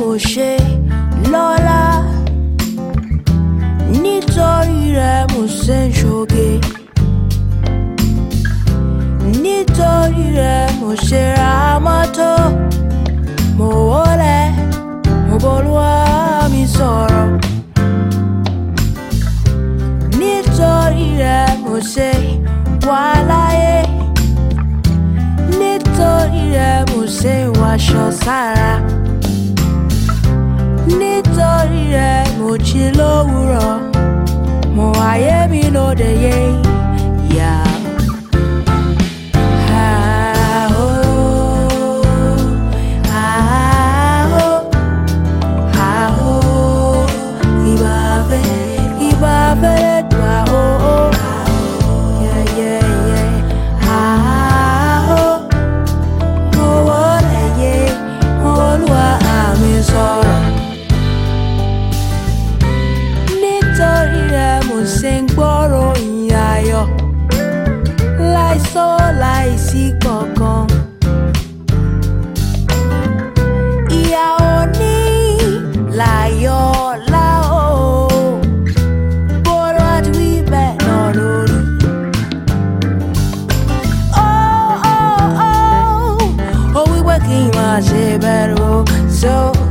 mo ṣe lọ́lá nítorí rẹ mo ṣe ń ṣoge nítorí rẹ mo ṣe ra mọ́tò mo wọlé mo bolúwa mi sọ̀rọ̀ nítorí rẹ mo ṣe wà láyé nítorí rẹ mo ṣe wàṣọ sára nítorí rẹ mo jí lówùrọ̀ mo ayé mi lóde yé yá. Ah, oh, ah, oh, ah, oh, ìbà fẹ́, ìbà fẹ́ dùn, ah, oh, oh, yeah, yeah, yeah. Ah, oh, mo wọlé yé, Olúwa àmì sọ̀rọ̀. nítorí rẹ mo ṣe ń gbọ́rọ̀ ìyìn ayọ̀ láìsọ láìsí kankan. ìyá òní láyọ̀ láò bọ́rọ̀ àti wíbẹ̀ náà lórí. ó ó ó ó wípé kí n máa ṣe bẹ̀rù so.